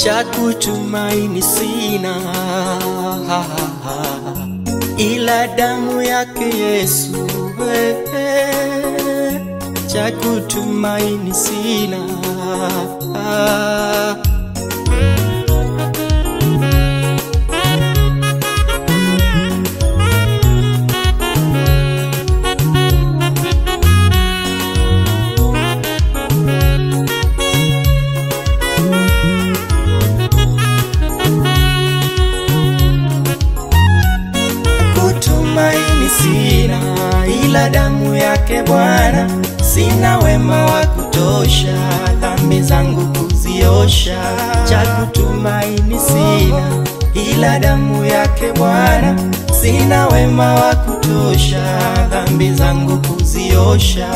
cha kutumaini sina, ila damu yake Yesu, eh, cha kutumaini sina. Kutumaini sina, ila damu yake Bwana. Sina wema wa kutosha, dhambi zangu kuziosha. Cha kutumaini sina, ila damu yake Bwana. Sina wema wa kutosha, dhambi zangu kuziosha.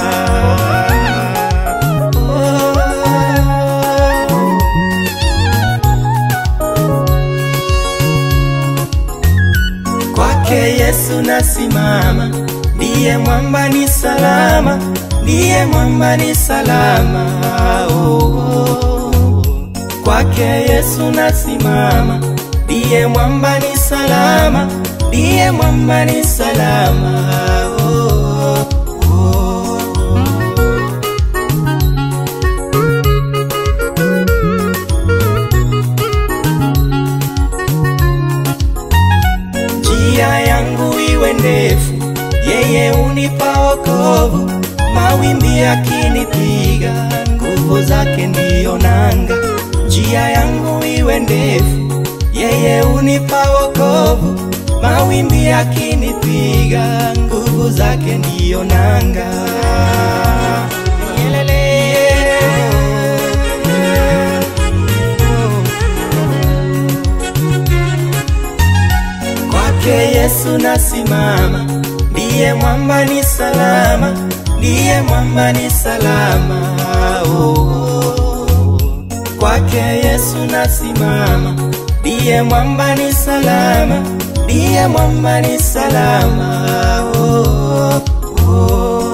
Oh. Kwake Yesu nasimama, ndiye mwamba ni salama, ndiye mwamba ni salama. Oh, oh. Kwake Yesu nasimama, ndiye mwamba ni salama, ndiye mwamba ni salama. Oh, oh. njia yangu iwe ndefu, yeye unipa wokovu. Mawimbi yakinipiga, nguvu zake ndiyo nanga. Njia yangu iwe ndefu, yeye unipa wokovu. Mawimbi yakinipiga, nguvu zake ndiyo nanga. Kwake Yesu nasimama, ndiye mwamba ni salama, ndiye mwamba ni salama. Oh, kwake Yesu nasimama, ndiye mwamba ni salama, ndiye mwamba ni salama. Oh, oh.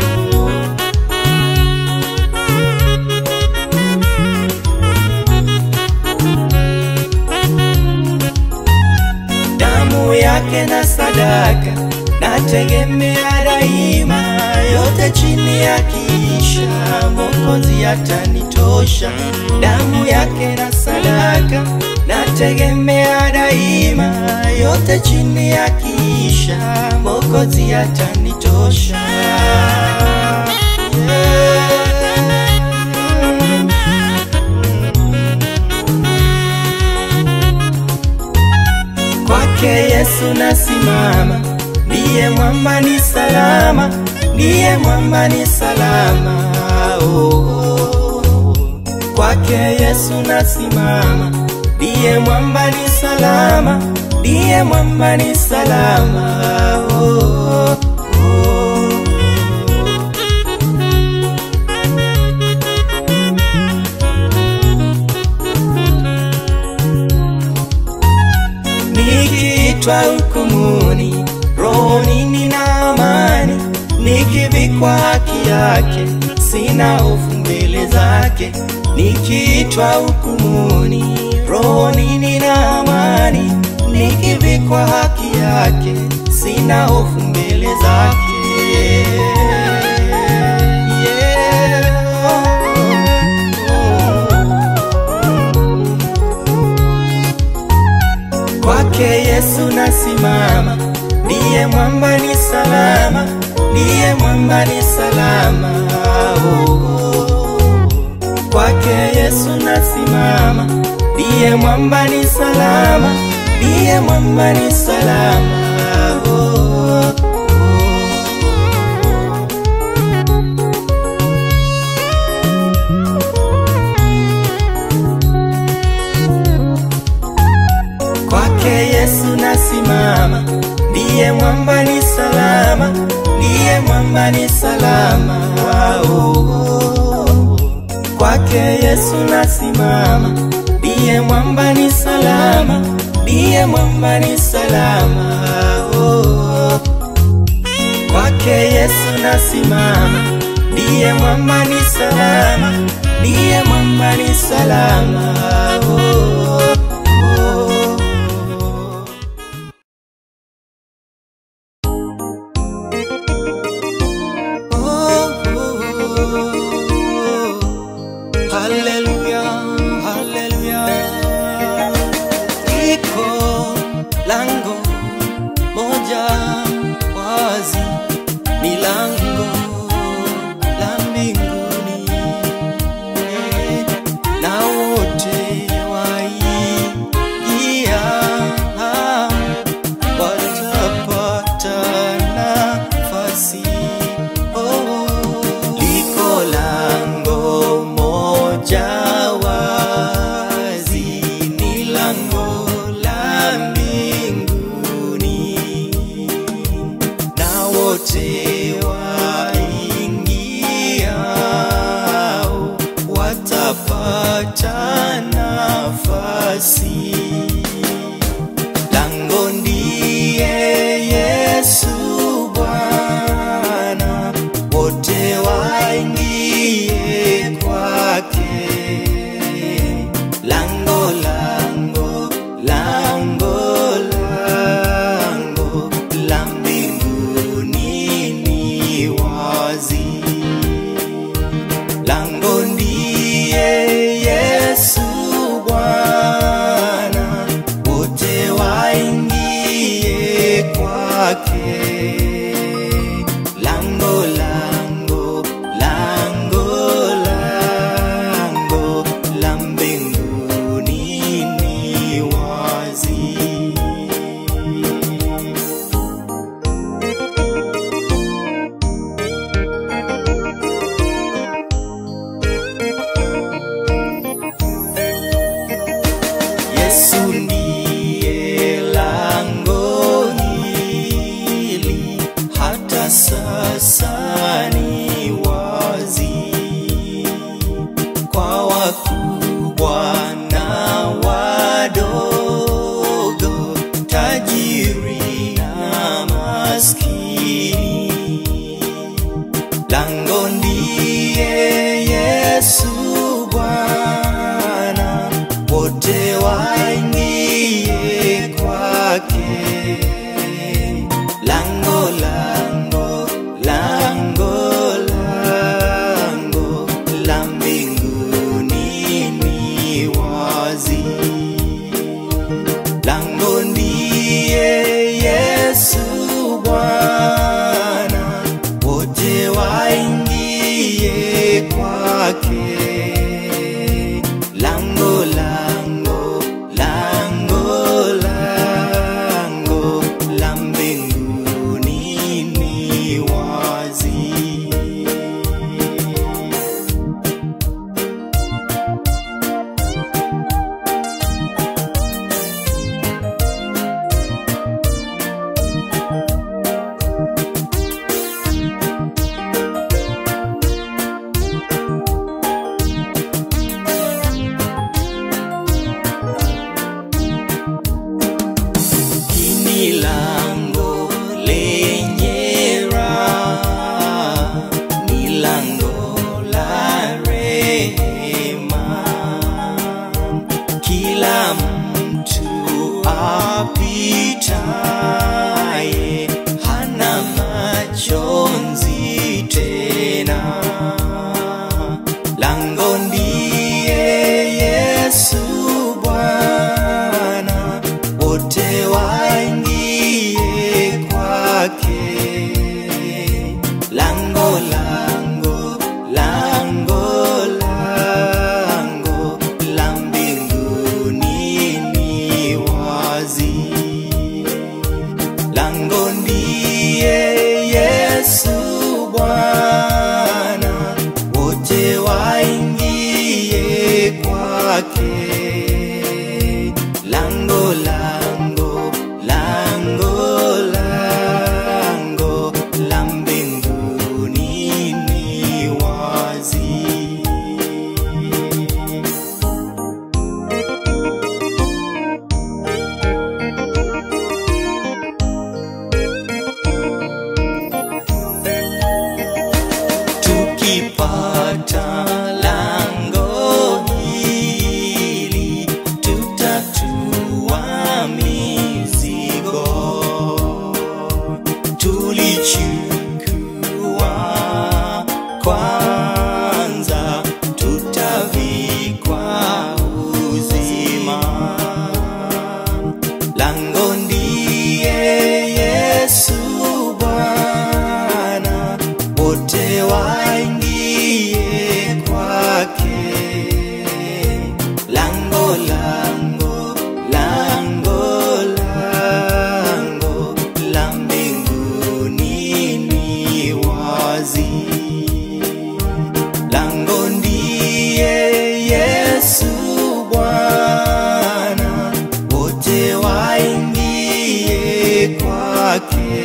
damu yake na sadaka nategemea daima, yote chini ya kiisha, Mwokozi atanitosha. Damu yake na sadaka nategemea daima, yote chini ya kiisha, Mwokozi atanitosha. Kwake Yesu nasimama, ndiye mwamba ni salama, ndiye mwamba ni salama. Oh, kwake Yesu nasimama, ndiye mwamba ni salama, ndiye mwamba ni salama. Oh, oh. Nikiitwa hukumuni, rohoni nina amani, nikivikwa haki yake, sina hofu mbele zake. Nikiitwa hukumuni, rohoni nina amani, nikivikwa haki yake, sina hofu mbele zake. Kwake Yesu nasimama, ndiye mwamba ni salama, ndiye mwamba ni salama. Oh, kwake Yesu nasimama, ndiye mwamba ni salama, ndiye mwamba ni salama. Oh, Kwake Yesu nasimama, ndiye mwamba ni salama, ndiye mwamba ni salama. Oh, kwake Yesu nasimama, ndiye mwamba ni salama, ndiye mwamba ni salama. Oh, kwake Yesu nasimama, ndiye mwamba ni salama, ndiye mwamba ni salama. Oh, oh, oh. Oh, oh, oh. Hallelujah, hallelujah. Iko lango moja wazi, ni lango la mbinguni, Eh, na wote waingia watapata nafasi. Oh, liko lango moja wazi, ni lango la mbinguni, na wote waingiao watapata nafasi. Lango ndiye Yesu Bwana, wote waingie kwake. Lango, lango, lango, lango la mbinguni ni wazi. Lango ndiye Yesu Bwana, wote waingie kwake. Lango, lango, lango, lango la mbinguni ni wazi. Yesu ndiye lango hili, hata sasa ni wazi kwa wakubwa na wadogo, tajiri na maskini. Lango ndiye Yesu Bwana, wote waingie kwake. Lango, lango, lango, lango la mbinguni ni wazi. Lango ndiye Yesu Bwana, wote waingie kwake. Lango, lango, lango, lango la mbinguni ni wazi. Hili lango lenye raha, ni lango la rehema. Kila mtu apitaye hana majonzi tena. Lango ndiye Yesu Bwana, wote waingie kwake. Lango, lango, lango, lango la mbinguni ni wazi. Lango ndiye Yesu Bwana, tukipata lango hili tutatua mizigo tulichukua kwanza tutavikwa uzima lango ndiye Yesu Bwana, wote waingie kwake. Lango, lango, lango, lango la mbinguni ni wazi lango ndiye Yesu Bwana, wote waingie kwake.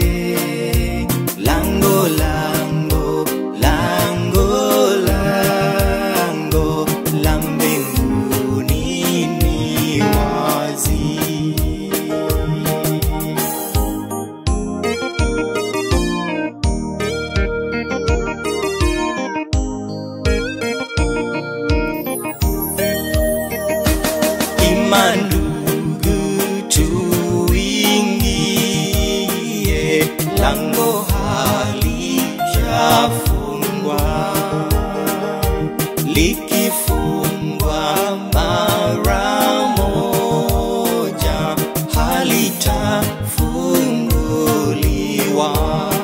Lango, lango, lango, lango la mbinguni ni wazi. ima ndugu tuingie, lango halijafungwa, likifungwa mara moja halitafunguliwa.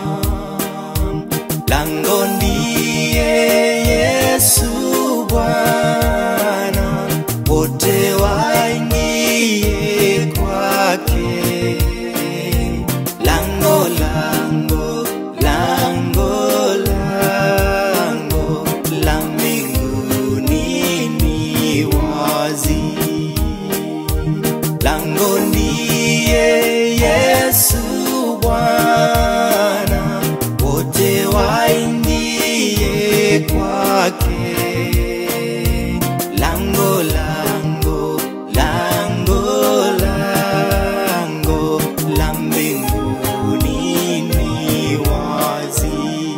Lango ndiye Yesu Bwana, wote waingie kwake. Lango, lango, lango, lango la mbinguni ni wazi lango ndiye Yesu Bwana, wote waingie kwake. Lango, lango, lango, lango la mbinguni ni wazi.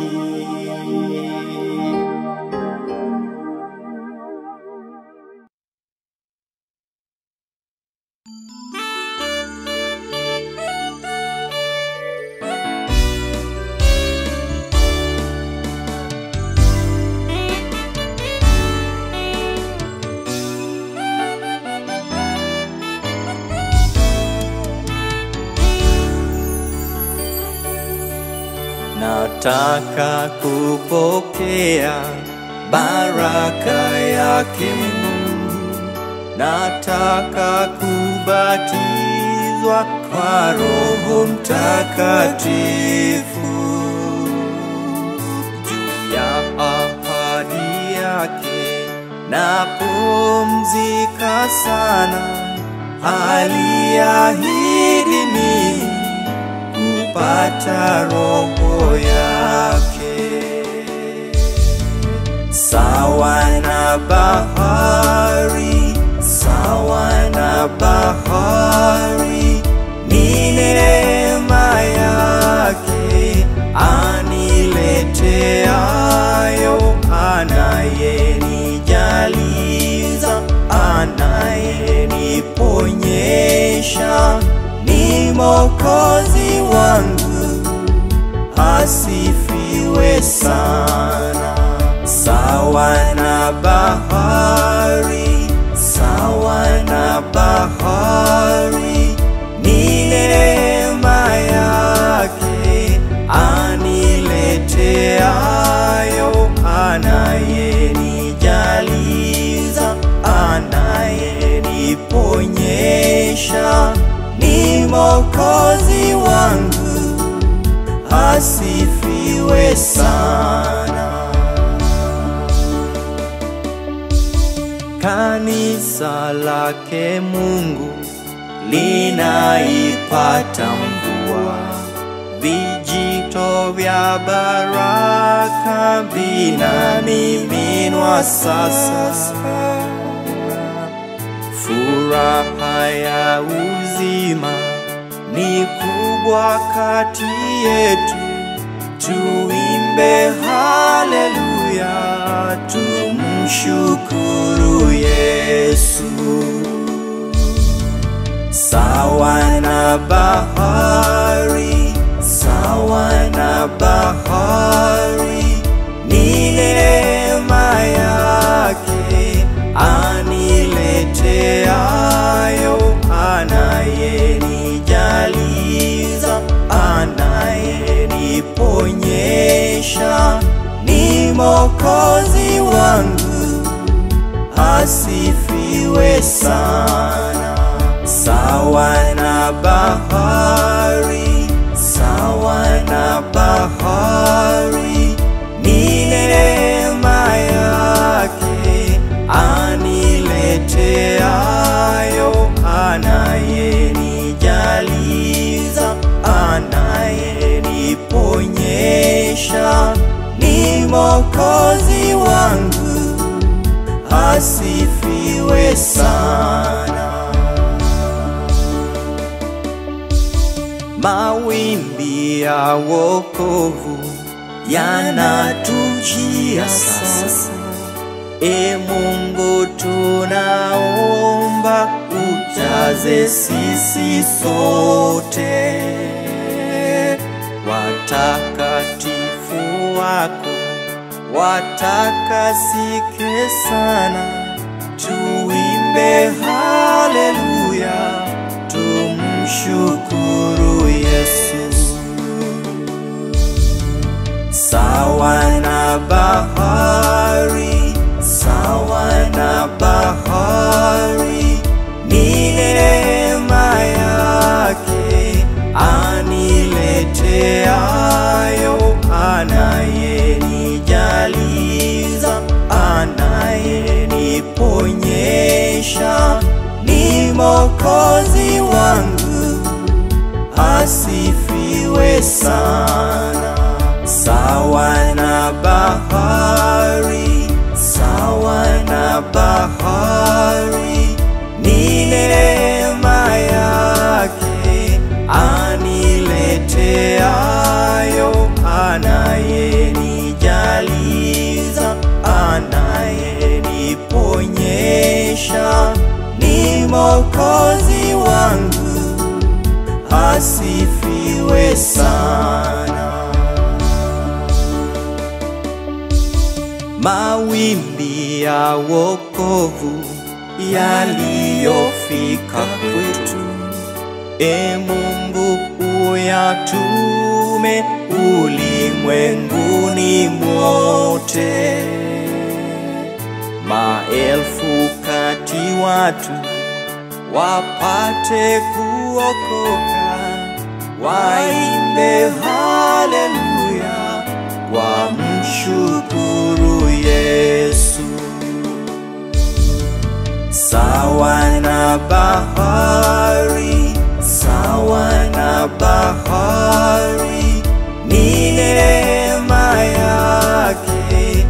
Nataka kupokea baraka yake Mungu, nataka kubatizwa kwa Roho Mtakatifu juu ya ahadi yake napumzika sana, aliahidi mimi kupata roho yake sawa na bahari, sawa na bahari, ni neema yake anileteayo, anayenijaliza, anayeniponyesha, ni Mwokozi wangu asifiwe sana. Sawa na bahari, sawa na bahari, ni neema yake anileteayo, anayenijaliza, anayeniponyesha, ni Mwokozi wangu asifiwe sana. Kanisa lake Mungu linaipata mvua, vijito vya baraka vinamiminwa sasa. Furaha ya uzima ni kubwa kati yetu, tuimbe haleluya, tumshukuru Yesu. Sawa na bahari, sawa na bahari, ni neema yake anileteayo, anayenijaliza, anayeniponyesha, ni Mwokozi wangu, asifiwe sana. Sawa na bahari, sawa na bahari, ni neema yake anileteayo, anayenijaliza, anayeniponyesha, ni Mwokozi wangu, asifiwe sana. Mawimbi ya wokovu yanatujia sasa. E Mungu, tunaomba ujaze sisi sote watakatifu wako, watakasike sana, tuimbe haleluya, tumshukuru Yesu. Sawa na bahari, sawa na bahari, ni neema yake anileteayo, anayenijaliza, anayeniponyesha, ni Mwokozi wangu, asifiwe sana. Sawa na bahari, sawa na bahari, ni neema yake anileteayo, anayenijaliza, anayeniponyesha, ni Mwokozi wangu, asifiwe sana. Mawimbi ya wokovu yaliyofika kwetu, e Mungu uyatume ulimwenguni mwote, maelfu kati watu wapate kuokoka, waimbe haleluya, wamshukuru Yesu. Sawa na bahari, sawa na bahari, ni neema yake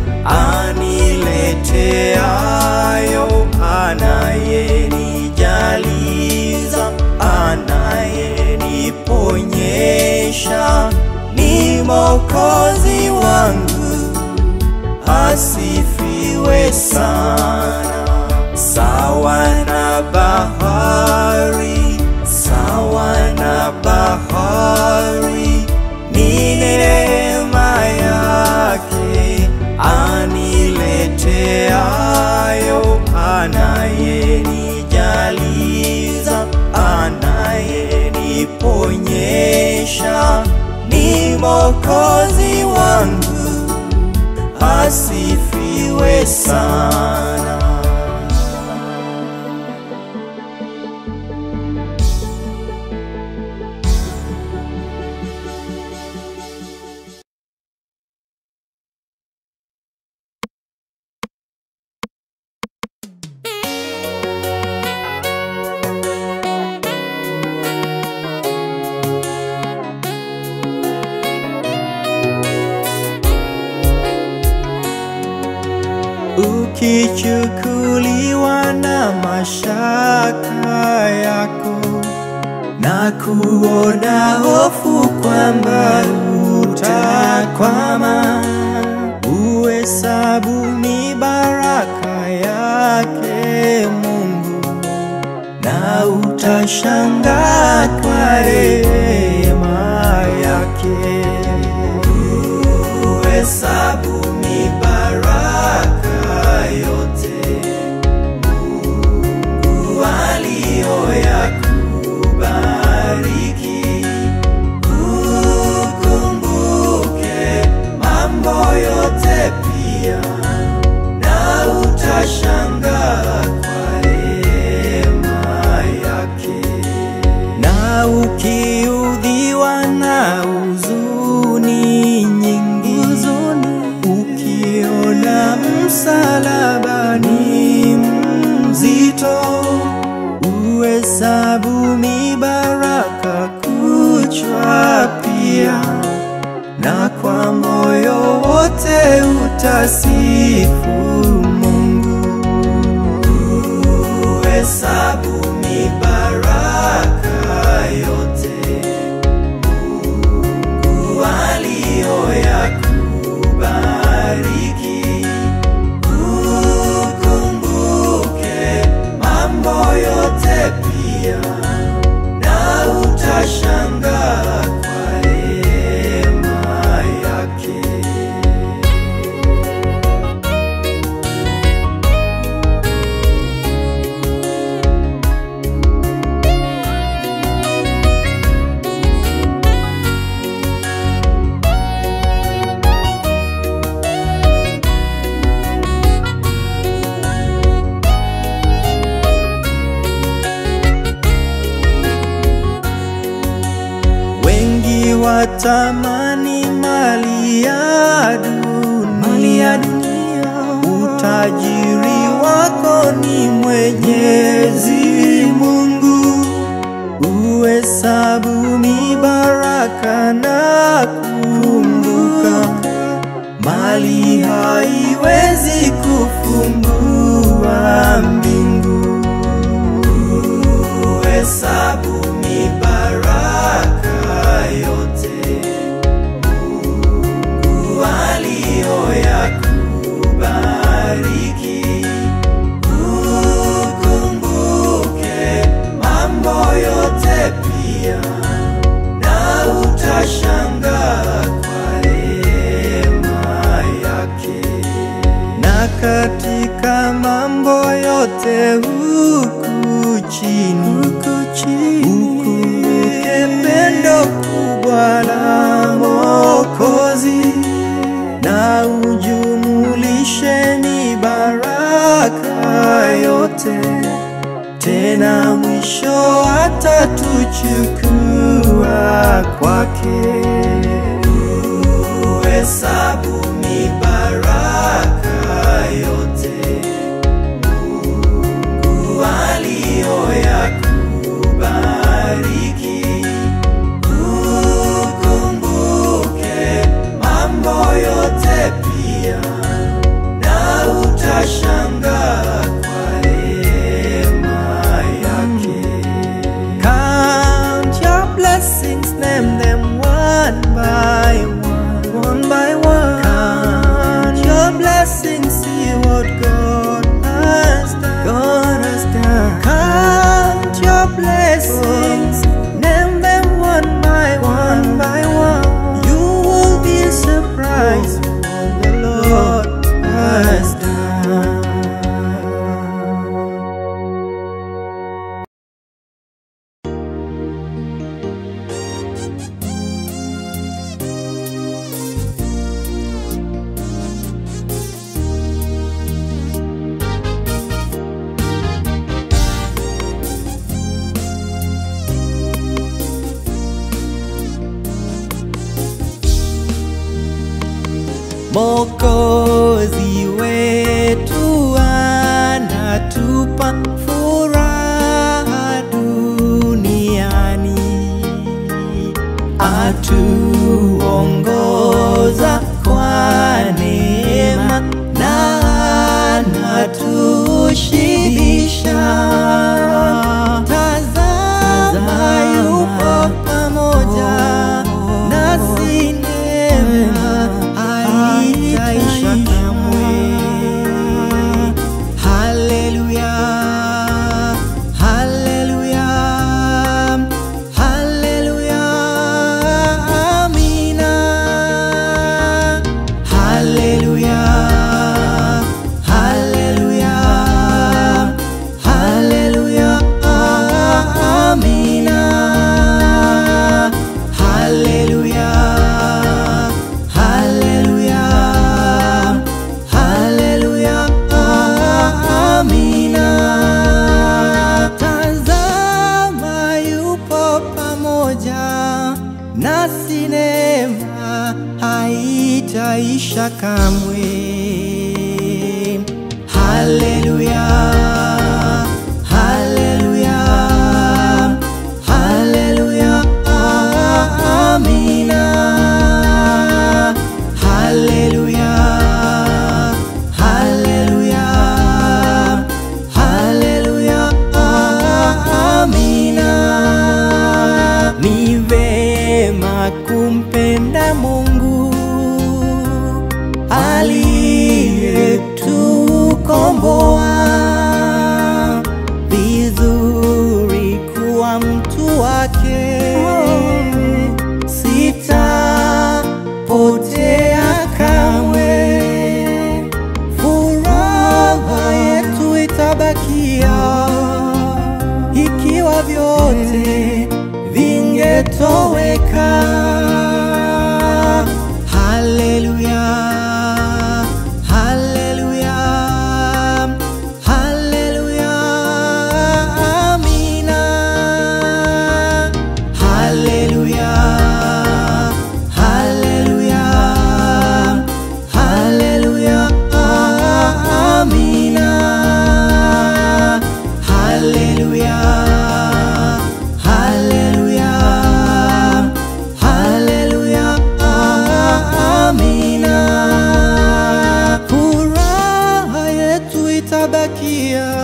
anileteayo, anayenijaliza, anayeniponyesha, ni Mwokozi wangu, asifiwe sana. Sawa na bahari, sawa na bahari, ni neema yake anileteayo, anayenijaliza, anayeniponyesha, ni Mwokozi wangu, asifiwe sana. ukichukuliwa na mashaka yako na kuona hofu kwamba utakwama, uwe uhesabu mibaraka yake Mungu, na utashangaa kwa rehema yake. Uhesabu mibaraka yote Mungu aliyoyakubariki ukumbuke mambo yote pia, na utashangaa kwa rehema yake. Na ukiudhiwa na huzuni nyingi, ukiona msalaba ni mzito, uhesabu mibaraka kuchwa pia, na kwa moyo wote utasifu Mungu. Uhesabu mibaraka yote Mungu aliyoyakubariki, ukumbuke mambo yote pia, na utashangaa kwa rehema yake. Wengi watamani mali ya dunia, utajiri wako ni Mwenyezi Mungu. Uhesabu mibaraka na kumbuka, mali haiwezi kufungua mbingu. Uhesabu mibaraka yote Mungu aliyoyakubariki, ukumbuke mambo yote pia, na utashangaa kwa rehema yake na katika mambo yote huku chini, ukumbuke pendo kubwa la Mwokozi na ujumulishe mibaraka yote, tena mwisho atatuchukua kwake. Uhesabu mibaraka yote Mungu aliyoyakubariki, ukumbuke mambo yote pia, na utashangaa kwa rehema yake. Count your blessings, name them one by one, one by one. Count your blessings, see what God has done. God has done. Count your blessings, name them one by one by one. You will be surprised what the Lord has done. Mokozi wetu anatupa furaha duniani, atuongoza kwa neema na anatushibisha. Tazama, yupo pamoja nasi, neema haitaisha kamwe. kwisha kamwe. Haleluya, haleluya, haleluya, amina. Haleluya, haleluya, haleluya, amina. Ni vema kumpenda Mungu aliyetukomboa, vizuri kuwa mtu wake, sitapotea kamwe, furaha yetu itabakia ikiwa vyote vingetoweka. Haleluya, haleluya, haleluya, amina. Haleluya, haleluya, haleluya, amina. Haleluya, haleluya, haleluya, amina. Furaha yetu itabakia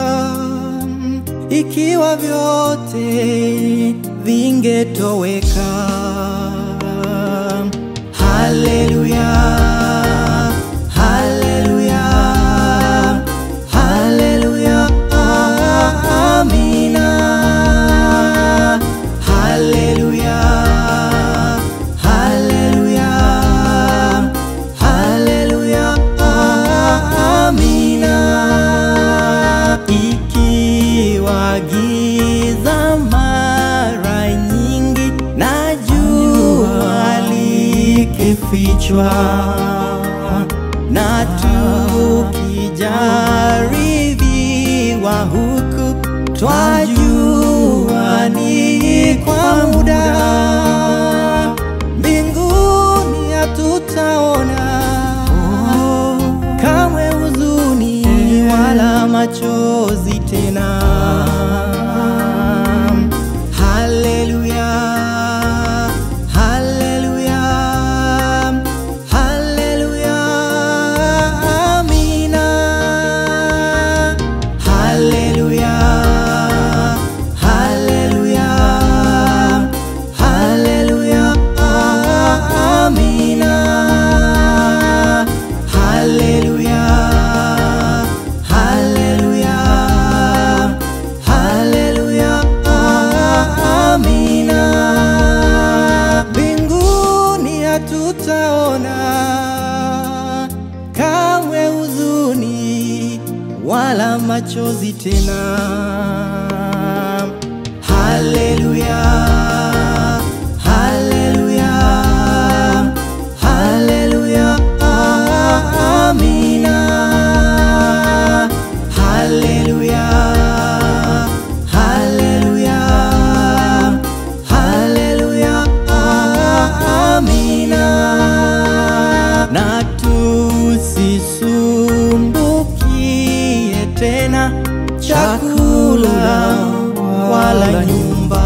ikiwa vyote vingetoweka. Haleluya, haleluya, haleluya, amina. Haleluya, haleluya, haleluya, amina. Ikiwa giza mara nyingi na jua likifichwa na tukijaribiwa huku twajua ni kwa muda, mbinguni hatutaona kamwe huzuni wala machozi tena. Haleluya, haleluya, haleluya, amina. Haleluya, haleluya, haleluya, amina. Haleluya, haleluya, haleluya, amina. Mbinguni hatutaona kamwe huzuni wala machozi tena. Haleluya, haleluya, haleluya, amina. Haleluya, haleluya, haleluya, amina. Na tusisumbukie tena chakula wala nyumba,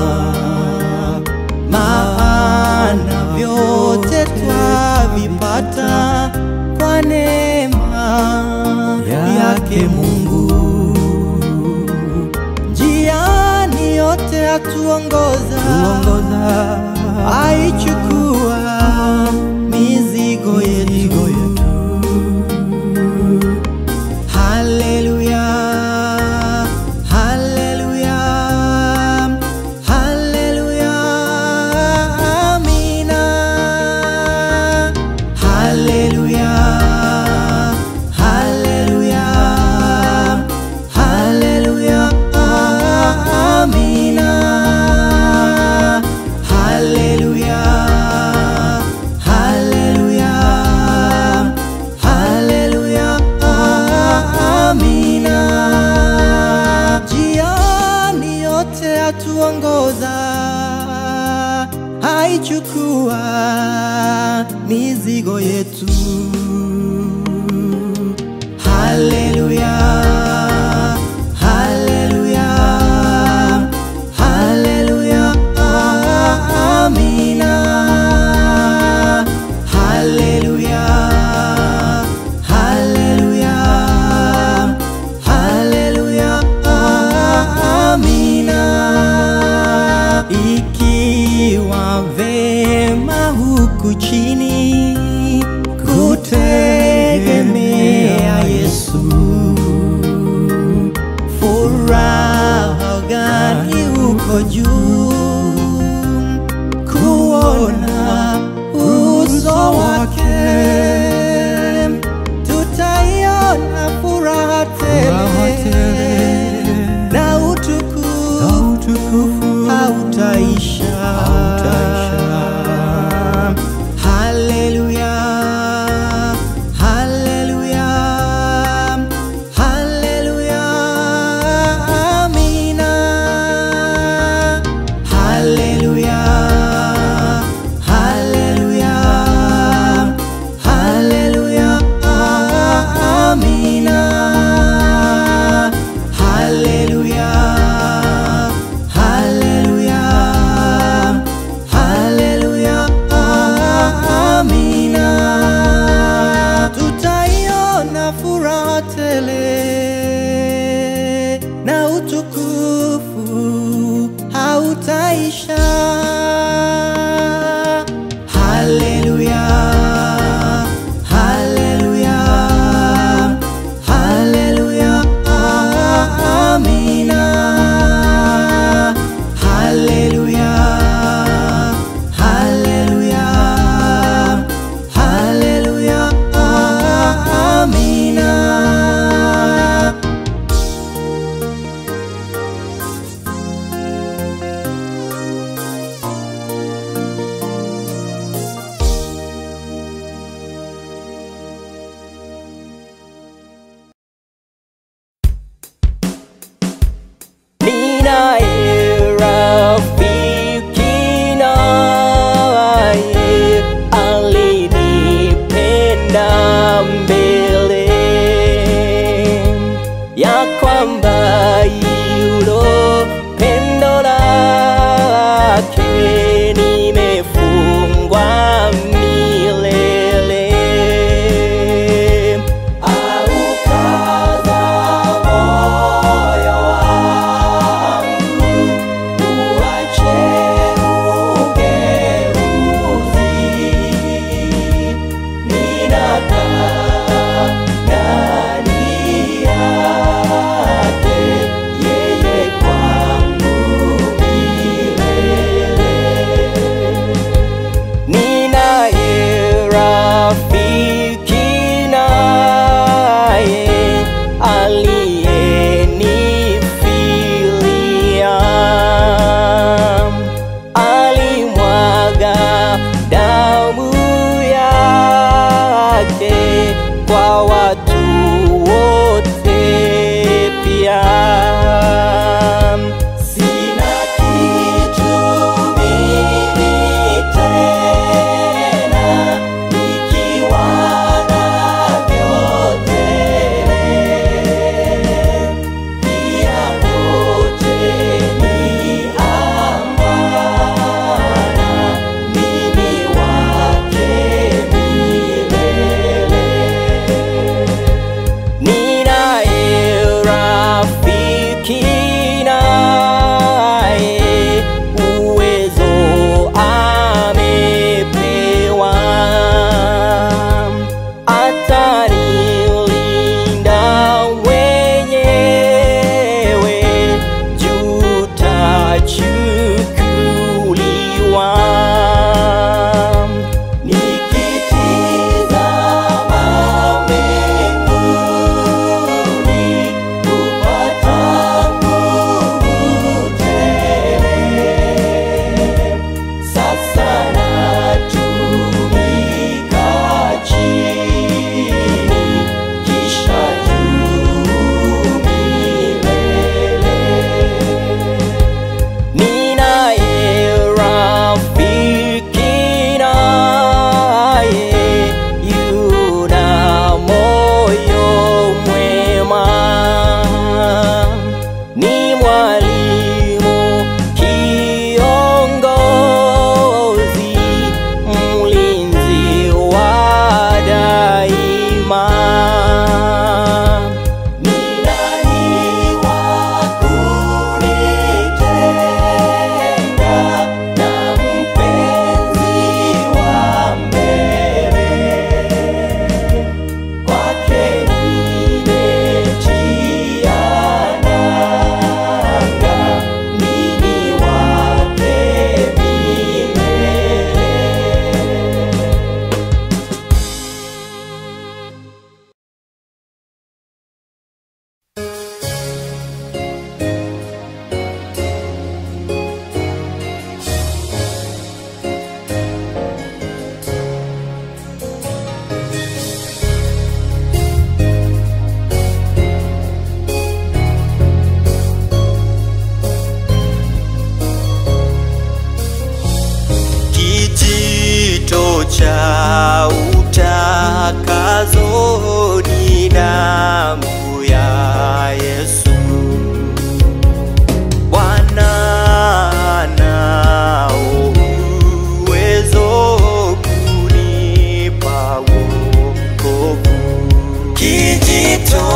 maana vyote twavipata kwa neema yake Mungu. Njiani yote atuongoza, aichukua mizigo yetu. Haleluya, haleluya, haleluya, amina. Haleluya, haleluya, haleluya, amina. Haleluya, haleluya, mbele ya kwamba yulo pendo lake nimefungwa milele aukaza moyo wangu uache ugeuzi ninakaa ndani yake yeye kwangu milele ninaye rafiki naye aliyenifilia alimwaga damu yake kwa watu wote pia sina kitu mimi tena nikiwa na vyote pia vyote ni amana mimi wake milele ninaye rafiki naye uwezo amepewa atanilinda mwenyewe jutachukuliwa nikitizama mbinguni kupata nguvu tele sasa natumika chini kisha juu milele ninaye rafiki naye yuna moyo mwema ni mwalimu kiongozi mlinzi wa daima ni nani wa kunitenga na mpenzi wa mbele kwake nimetia nanga mimi wake milele kijito cha utakazo ni damu ya Yesu Bwana nao uwezo kunipa wokovu kijito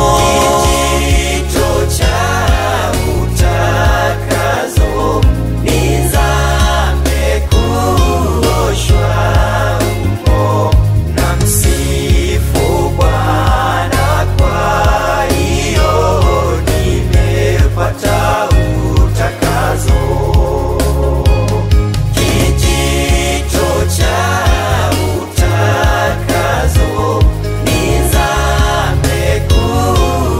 cha utakazo nizame kuoshwa humo na msifu Bwana kwa hiyo nimepata utakazo kijito cha utakazo nizame kuoshwa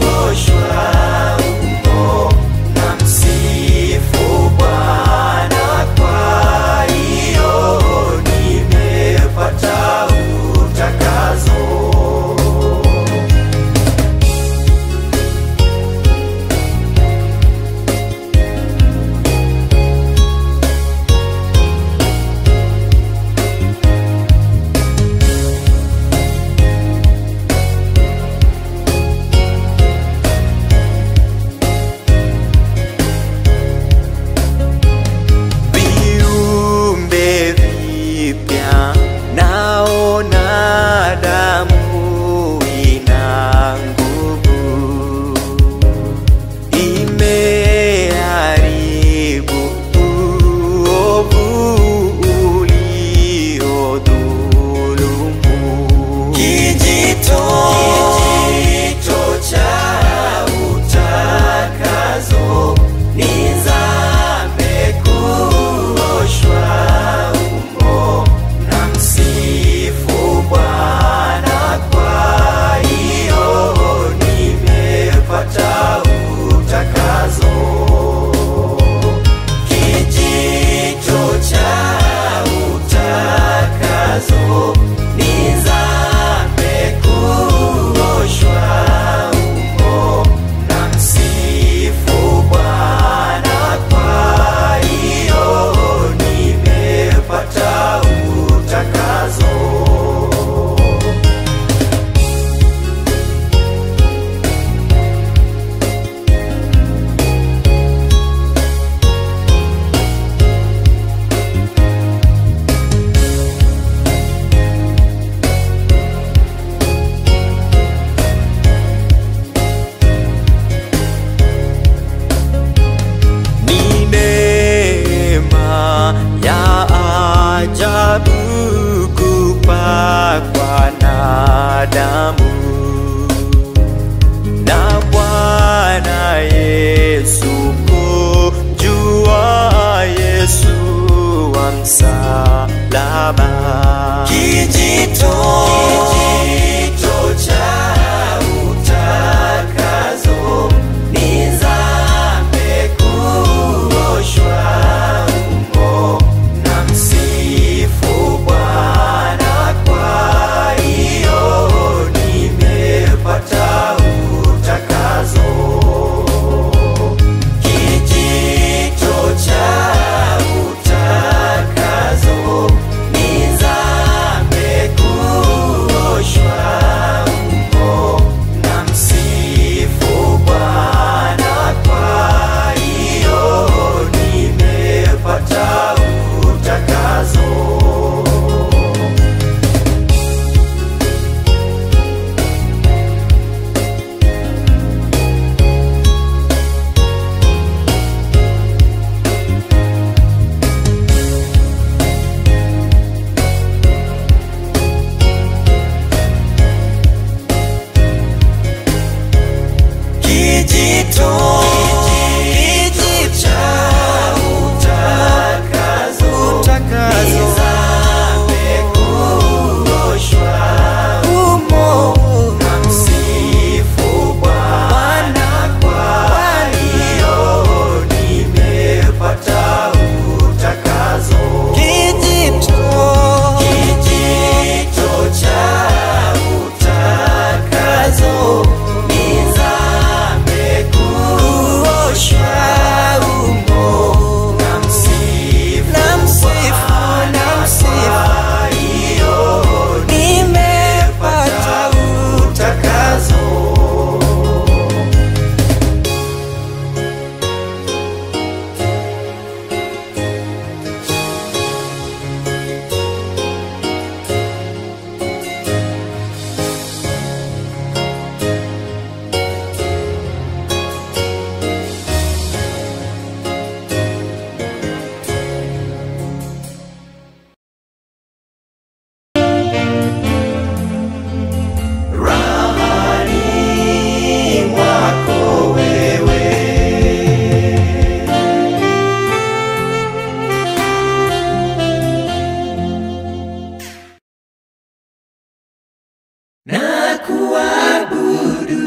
kuabudu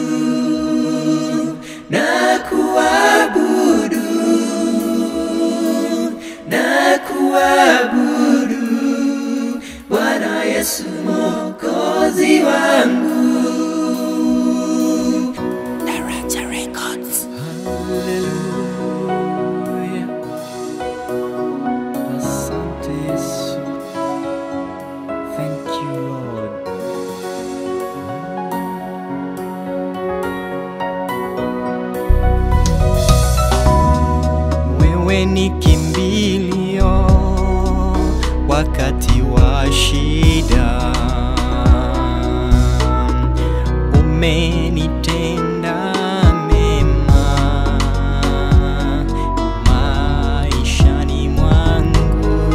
na kuabudu na kuabudu Bwana Yesu Mwokozi wangu. Naranja Records. Haleluya. Asante Yesu. Thank you Lord. Wewe ni kimbilio wakati wa shida, umenitenda mema maishani mwangu.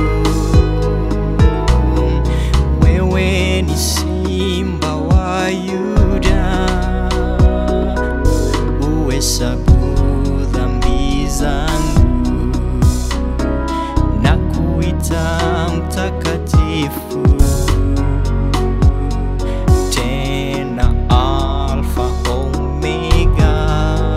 Wewe ni simba wa Yuda, uhesabu dhambi zangu na kuita mtakatifu tena Alfa Omega.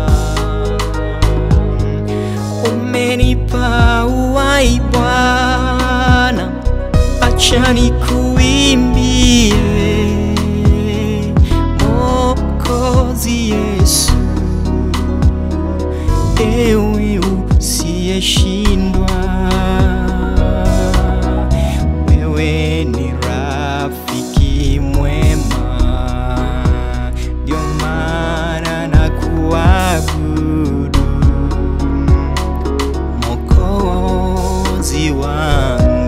Umenipa uhai Bwana, acha nikuimbie Mwokozi Yesu ewe usiyeshindwa, wewe ni rafiki mwema, ndio maana na kuabudu Mwokozi wangu.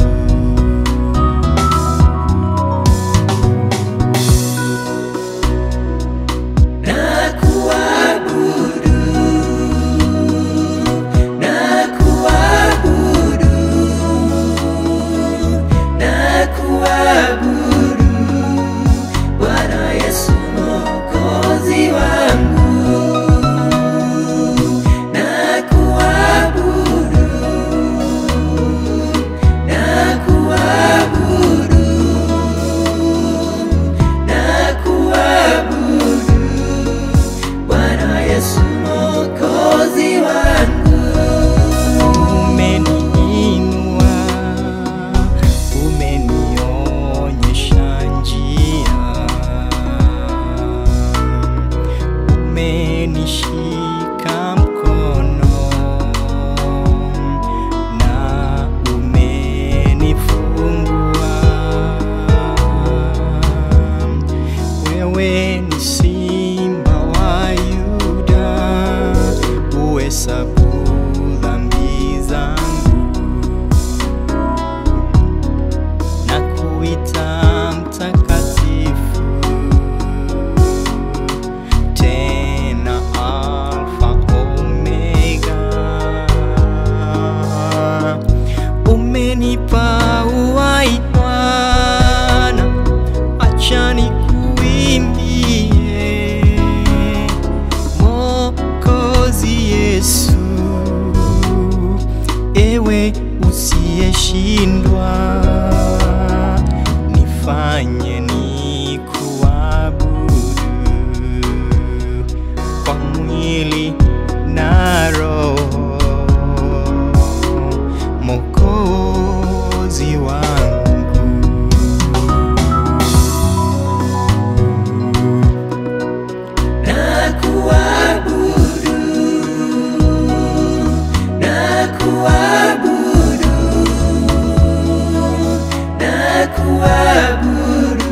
Na kuabudu na kuabudu na kuabudu Bwana Yesu Mwokozi wangu na kuabudu na kuabudu na kuabudu Bwana Yesu Mwokozi wangu umeniinua, umenionyesha njia, umenishika mkono na umenifungua. Wewe ni simba wa Yuda, uhesabu dhambi zangu na kuita mtakatifu tena Alfa Omega. Umenipa uhai Bwana, acha nikuimbie Mwokozi Yesu, ewe usiyeshindwa, nifanye nikuabudu kwa mwili na roho, Mwokozi wangu. na kuabudu na kuabudu na kuabudu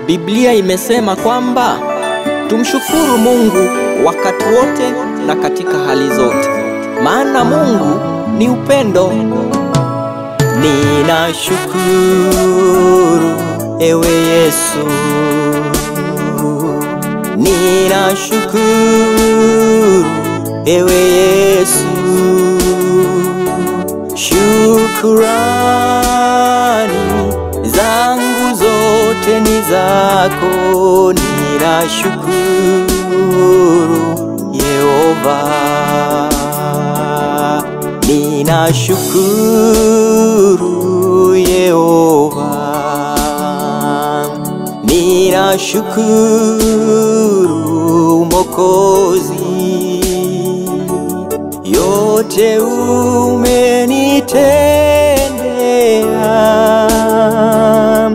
Biblia imesema kwamba tumshukuru Mungu wakati wote na katika hali zote, maana Mungu ni upendo. Ninashukuru ewe Yesu, ninashukuru ewe Yesu, shukurani zangu zote ni zako, ninashukuru Yehova, ninashukuru Yehova, ninashukuru Mokozi, yote umenitendea,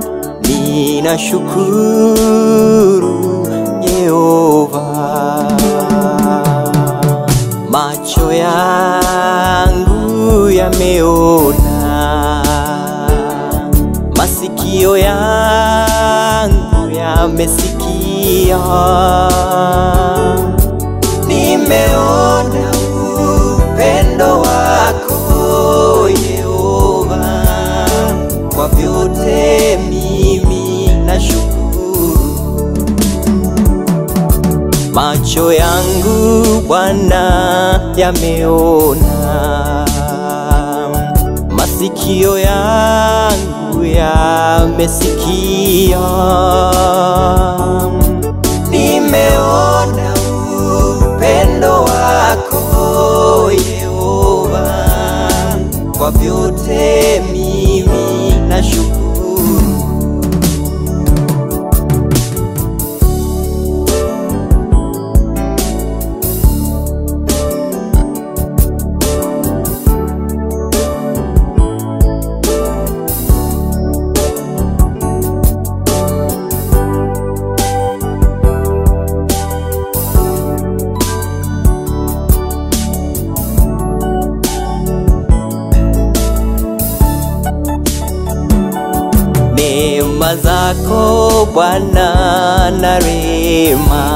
ninashukuru Yehova. Macho yangu yameona, masikio yangu yamesikia, nimeona upendo wako Yehova, kwa vyote mimi nashukuru. Macho yangu Bwana yameona, masikio yangu yamesikia, nimeona upendo wako Yehova, kwa vyote mimi nashukuru. Neema zako Bwana na rehema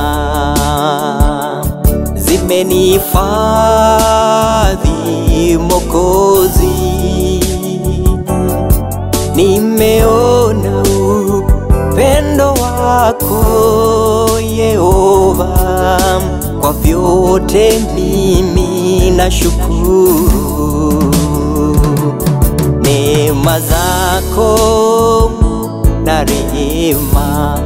zimenihifadhi Mokozi, nimeona upendo wako Yehova, kwa vyote mimi nashukuru neema zako na rehema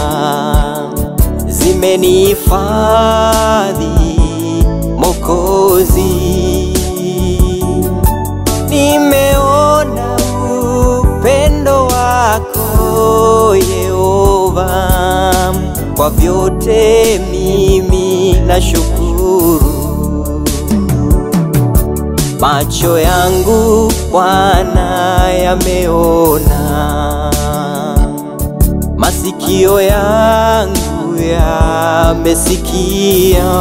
zimenihifadhi Mokozi, nimeona upendo wako Yehova, kwa vyote mimi nashukuru. Macho yangu Bwana yameona, masikio yangu yamesikia,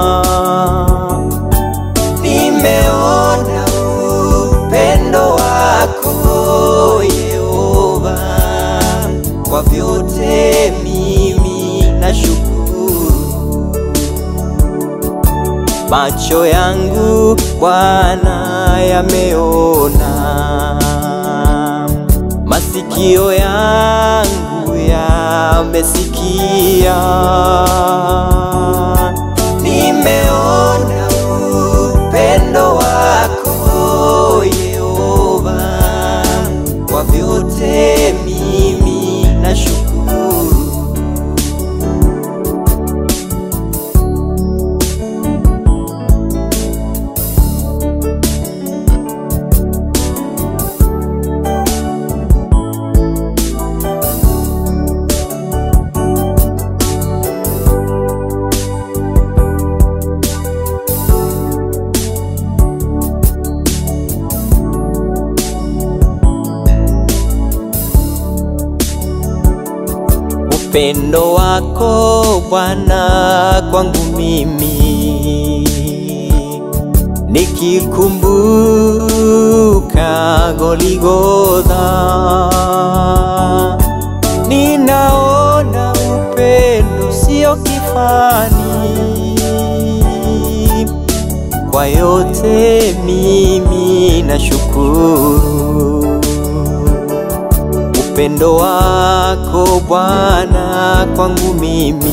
nimeona upendo wako Yehova, kwa vyote mimi nashukuru. Macho yangu Bwana yameona, masikio yangu yamesikia, nimeona upendo wako Yehova, kwa vyote mimi nashukuru. upendo wako Bwana kwangu mimi, nikikumbuka Goligotha, ninaona kifani. Kwa yote mimi nashukuru upendo wako Bwana kwangu mimi,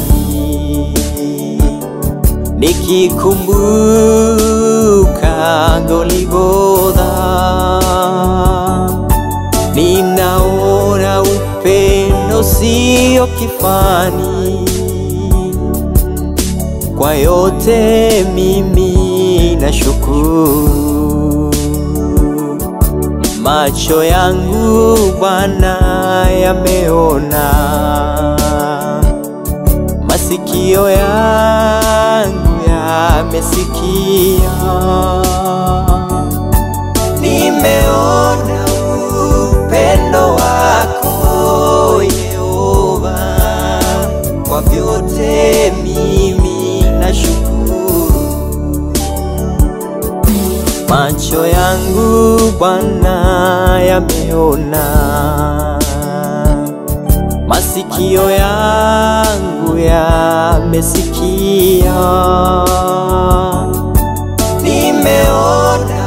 nikikumbuka Golgotha, ninaona upendo sio kifani. Kwa yote mimi nashukuru macho yangu Bwana yameona, masikio yangu yamesikia, nimeona upendo wako Yehova, kwa vyote mimi nashukuru macho yangu Bwana yameona, masikio yangu yamesikia, nimeona